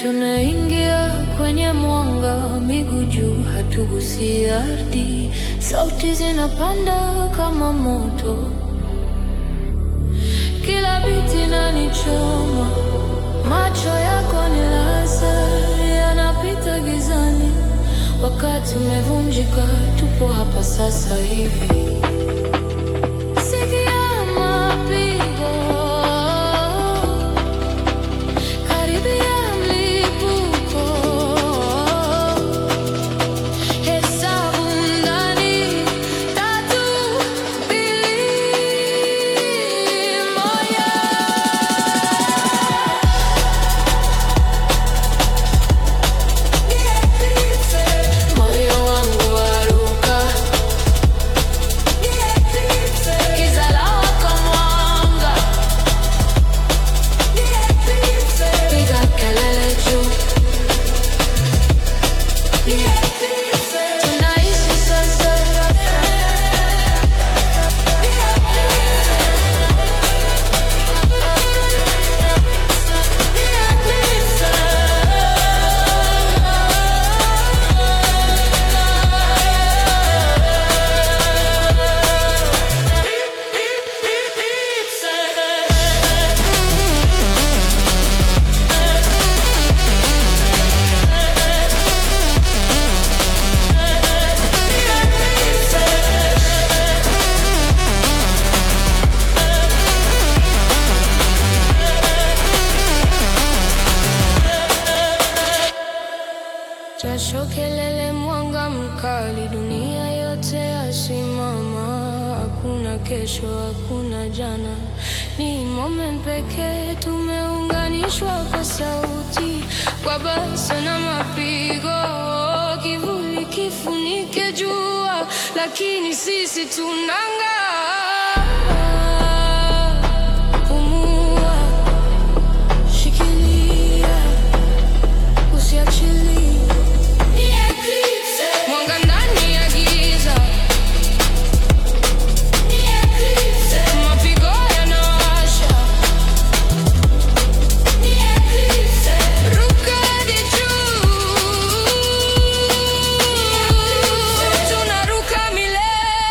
tunaingia kwenye mwanga, miguu juu, hatugusi ardhi, sauti zinapanda kama moto, kila biti inanichoma, macho yako ni laser, yanapita gizani, wakati umevunjika, tupo hapa sasa hivi. Sikia mapigo Karibia mlipuko, hesabu ndani, tatu, mbili, moja. Moyo wangu waruka, giza lawaka mwanga Piga kelele juu, tunaishi sasa. Jasho, kelele, mwanga mkali, dunia yote yasimama. Hakuna kesho, hakuna jana, ni moment pekee. Tumeunganishwa kwa sauti, kwa basa na mapigo. Kivuli kifunike jua, lakini sisi tunang'aa. Pumua, shikilia Usiachilie mwanga ndani ya giza, mapigo yanawasha, ruka hadi juu, tunaruka milele.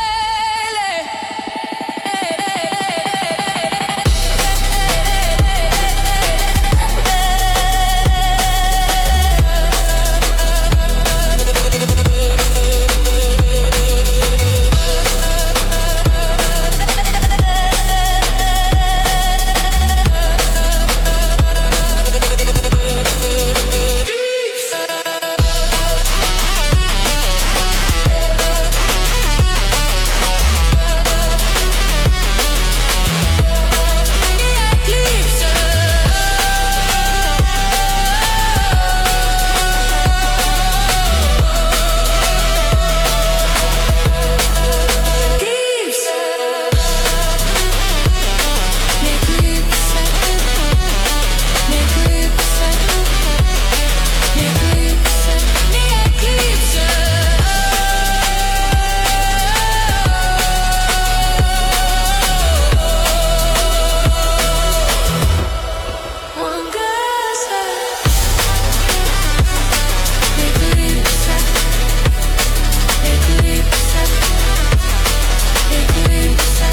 Mwangaza Eclipse Eclipse Eclipse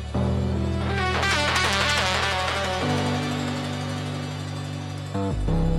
Miele